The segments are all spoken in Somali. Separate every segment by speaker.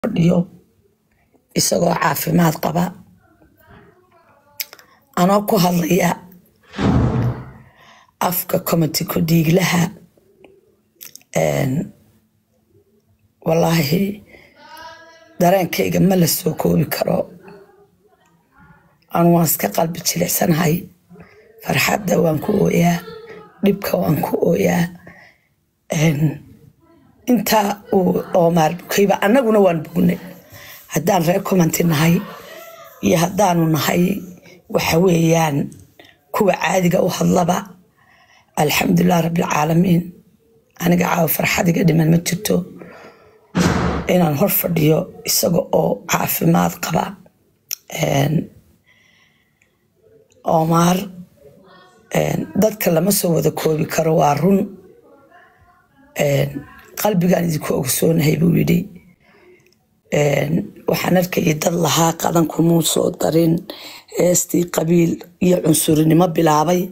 Speaker 1: fadhiyo isagoo caafimaad qaba anoo ku hadlaya afka comity ku dhiiglaha wallaahi dareenkayga ma la soo koobi karo anu waan iska qalbi jilicsanahay farxadda waan ku ooyaa dhibka waan ku ooyaa intaa uu oomaar bukayba annaguna waan bugnay haddaan reer commenti nahay iyo haddaanu nahay waxa weeyaan kuwa caadiga u hadlaba alxamdulilah rabbilcaalamiin aniga caawa farxadiga dhiman ma jirto inaan hor fadhiyo isaga oo caafimaad qaba oomaar dadka lama soo wada koobi karo waa run qalbigaan idinku ogsoonahay buu yidhi waxaan arkayay dad lahaa qadankumuu soo darin heestii qabiil iyo cunsurinimo bilaabay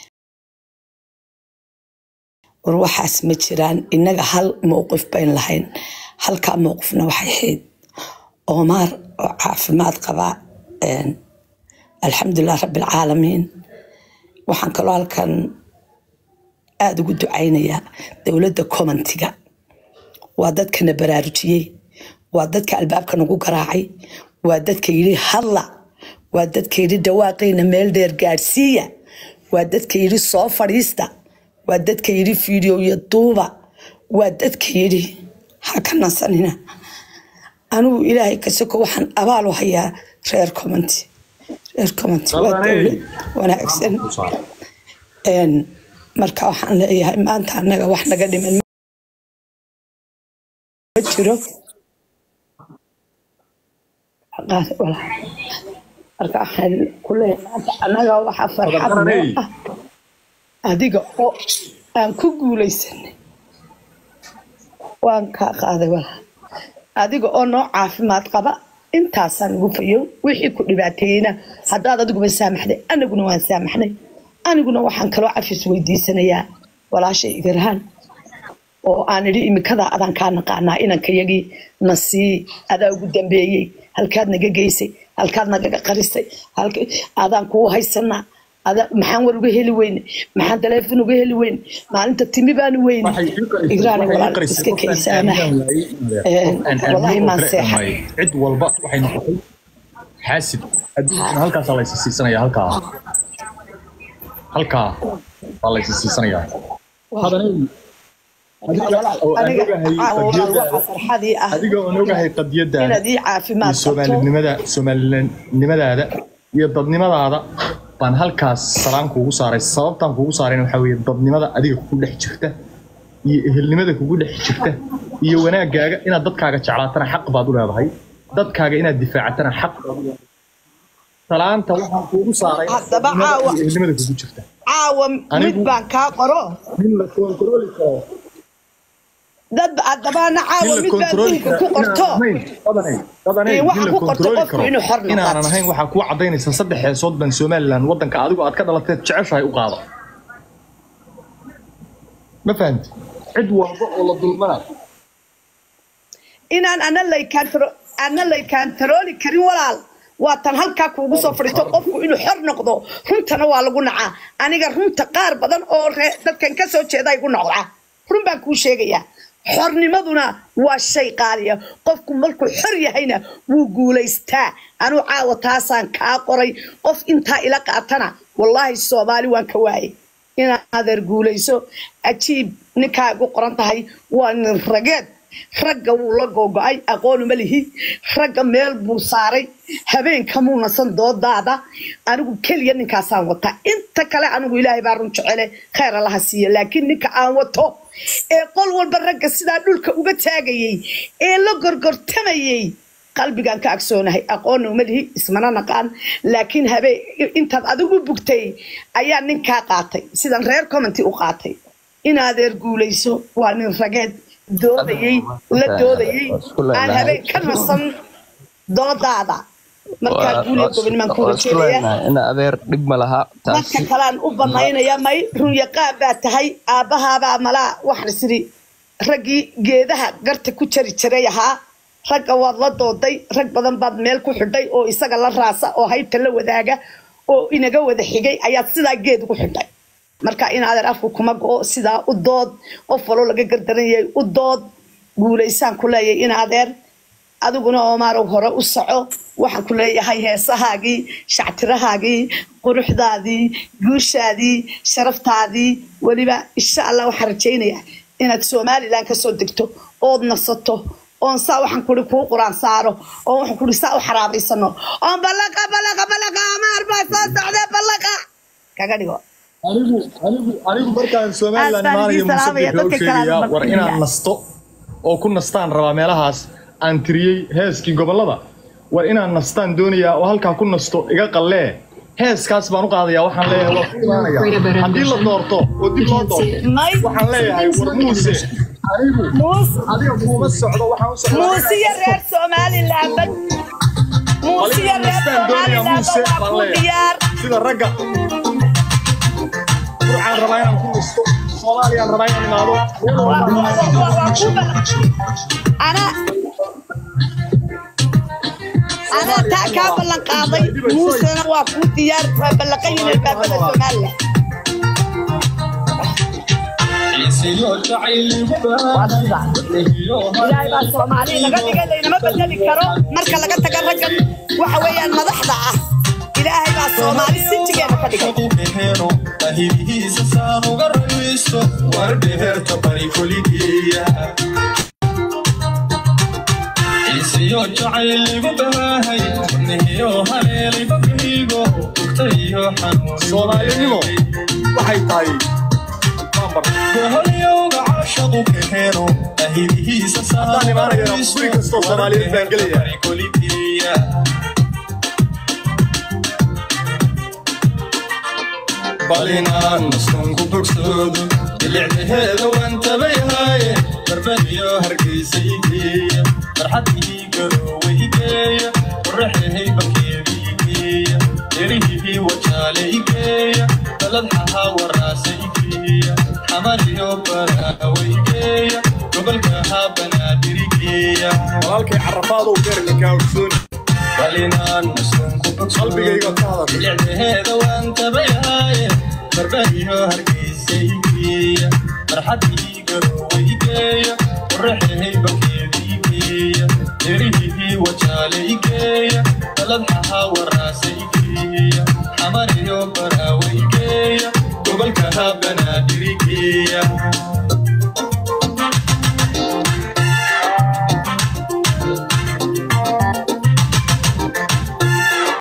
Speaker 1: war waxaas ma jiraan innaga hal mowqif bayn lahayn halkaa mowqifna waxay ahayd oomaar oo caafimaad qaba alxamdulilah rabbilcaalamiin waxaan kaloo halkan aada ugu ducaynayaa dowladda commentiga waa dadkana baraarujiyey waa dadka albaabka nagu garaacay waa dadka yidhi hadla waa dadka yidhi dhawaaqayna meel dheer gaadhsiiya waa dadka yidhi soo fadhiista waa dadka yidhi fiideo iyo duuba waa dadka yidhi ha ka nasanina anigu ilaahay kasoko waxaan abaal u hayaa reer commenty reer commenty waa dowlad wanaagsan marka waxaan leeyahay maanta annaga wax naga dhiman ma jiro marka waxaan ku leeyahay maanta annaga waxa farxad noo ah adiga oo aan ku guulaysanay waan kaa qaaday walaa adiga oo noo caafimaad qaba intaasaan ugu fayow wixii ku dhibaateeyeyna haddaad adiguba saamaxday anaguna waan saamaxnay aniguna waxaan kaloo cafis weydiisanayaa walaashay igarahaan oo aan idhi imikadaa adaan kaa naqaanaa inankayagii na sii adaa ugu dambeeyey halkaad naga geysay halkaad nagaga qarisay adaan kuu haysanaa maxaan war uga heli weyne maxaan taleefon uga heli weyne maalinta timi baanu weyne igraani walaal iska kaysaana wallaahi maan seexay
Speaker 2: cid walba waxay noqotay xaasid adduunkana halkaasaa laysa siisanaya halkaa halkaa baa laysa siisanayaa adiga oon ogahay qadiyadaada iyo soomaalinimada soomaalinimadaada iyo dadnimadaada baan halkaas salaan kuugu saaray sababtaan kuugu saarayna waxaa weeye dadnimada adiga kugu dhex jirta iyo ehelnimada kugu dhex jirta iyo wanaagaaga inaad dadkaaga jeclaatana xaq baad u leedahay dadkaaga inaad difaacatana xaq baad u leedahay salaanta waxaan kuugu saaray ehelnimada kugu jirta
Speaker 1: caawa mid baan kaa qoro
Speaker 2: nin la koontarooli karo
Speaker 1: dad addabaana caawa mid baan dhulka ku qorto waxa ku qorto qofku inuu xor
Speaker 2: inaanan ahayn waxaa kuu cadaynaysa saddex heesood baan somalilan waddanka adigu aad ka dhalateed jeceshahay u qaada ma fahamti cid walba oo la dulmanayo
Speaker 1: inaan ana laykaantaro ana laykaantarooli karin walaal waa tan halkaa kuugu soo fadhiisto qofku inuu xor noqdo runtana waa lagu nacaa aniga runta qaar badan oo dadkan ka soo jeeda igu noqdaa run baan kuu sheegayaa xornimaduna waa shay qaaliya qofku markuu xor yahayna wuu guulaystaa anuu caawa taasaan kaa qoray qof intaa ila qaatana wallaahi soomaali waan ka waayay inaad adeer guulayso ajiib ninkaa igu qoran tahay waa nin rageed ragga wuu la googo-ay aqoonuma lihi ragga meel buu saaray habeenkamuu nasan doodaada anigu keliya ninkaasaan wataa inta kale anigu ilaahay baa run jecele khayr allaha siiya laakiin ninka aan wato ee qol walba ragga sidaa dhulka uga taagayey ee la gorgortamayey qalbigaan ka agsoonahay aqoonna uma lihi ismana naqaan laakiin habeen intaad adigu bugtay ayaa ninkaa qaatay sidan reer commenty u qaatay inaadeer guulayso waa nin rageed doodayey la doodayey aan habeen ka nasan doodaada markaa guuliya gobonimaan ku rajeedaya
Speaker 3: ina adeer dhib ma laha
Speaker 1: dadka kalean u banaynaya may runyaqaan baa tahay aabbahaabaa malaa waxaan isiri raggii geedaha garta ku jari jiray ahaa ragga waad la dooday rag badan baad meel ku xidhay oo isaga la raasa oo haybta la wadaaga oo inaga wada xigay ayaad sidaa geed ugu xidhay marka in adeer afku kuma go-o sidaa u dood qof waloo laga gardaran yahay u dood guulaysaan ku leeyahay in adeer adiguna omaarow hore u soco waxaan ku leeyahay heesahaagii shactirahaagii quruxdaadii guushaadii sharaftaadii weliba insha allah waxaan rajaynayaa inaad somalilan kasoo degto ood nasato oon saa waxaan kuri kuu quraan saaro oo waxaan kuri saa u xaraabaysano oon ballaqa ballaqa ballaqa amaar baa soo socdee ballaqa kaga dhigo
Speaker 2: anigu anigu anigu markaan somaliland
Speaker 1: Aad baan
Speaker 2: imaanayo
Speaker 1: idin salaamaya,
Speaker 2: muuse
Speaker 1: dadka kale
Speaker 2: sheegayaa
Speaker 1: aad
Speaker 2: war inaan nasto oo ku nastaan rabaa meelahaas aan tiriyey heeskii gobollada war inaan nastaan doonayaa oo halkaa ku nasto iga qallee heeskaas baan u qaadayaa waxaan leeyahay waa ku imaanayaa haddii la doorto oo dib loo doorto
Speaker 1: may
Speaker 2: waxaan leeyahay war muuse anigu
Speaker 1: muus
Speaker 2: adiga kuuma socdo waxaan u socdaa
Speaker 1: muusiya reer somaliland bad muusiya reer
Speaker 2: nastaan doonayaa
Speaker 1: somaliland
Speaker 2: muuse
Speaker 1: waa
Speaker 2: baan
Speaker 1: ku
Speaker 2: leeyahay
Speaker 1: diyaar
Speaker 2: sida ragga burcaan rabaa inaan ku nasto soomaaliyaan rabaa inaan imaado
Speaker 1: ana ana taa kaa ballan qaaday muusena waa kuu diyaar waa ballaqan yihiin albaabada somaliland ilaahay baa soomaali naga dhigay laynama bedeli karo marka laga taga raggan waxa weeyaan madaxda ah ilaahay baa soomaali sinjigeena ka dhigay
Speaker 2: soomaalinimo waxay tahay mambar haddaan imaanayana guri kastoo soomaaliyeed baan gelaya
Speaker 3: balinaan maskunku bogsoodo bilicdaheeda waan tabayhaaye barbadiyo hargaysa igeeya farxadihii garoowe igeeya qoraxahay bakeeda igeeya erihihii wajaale igeeya baladxahaa waraasa igeeya xamariyo baraawe igeeya gobolkahaa banaadir igeeya
Speaker 2: walaalkay carafaadow beerka kaa ogsooni
Speaker 3: balinaan maskunku
Speaker 2: qalbigayga ka hadashay
Speaker 3: bilicdaheeda waan tabayhaaye barbadiyo hargaysa igeeya farxadii garoowe igeeya qoraxahay bakeeda igeeya erihihii wajaale igeeya baladxahaa waraasa igeeya xamariyo baraawe igeeya gobolkahaa banaadir igeeya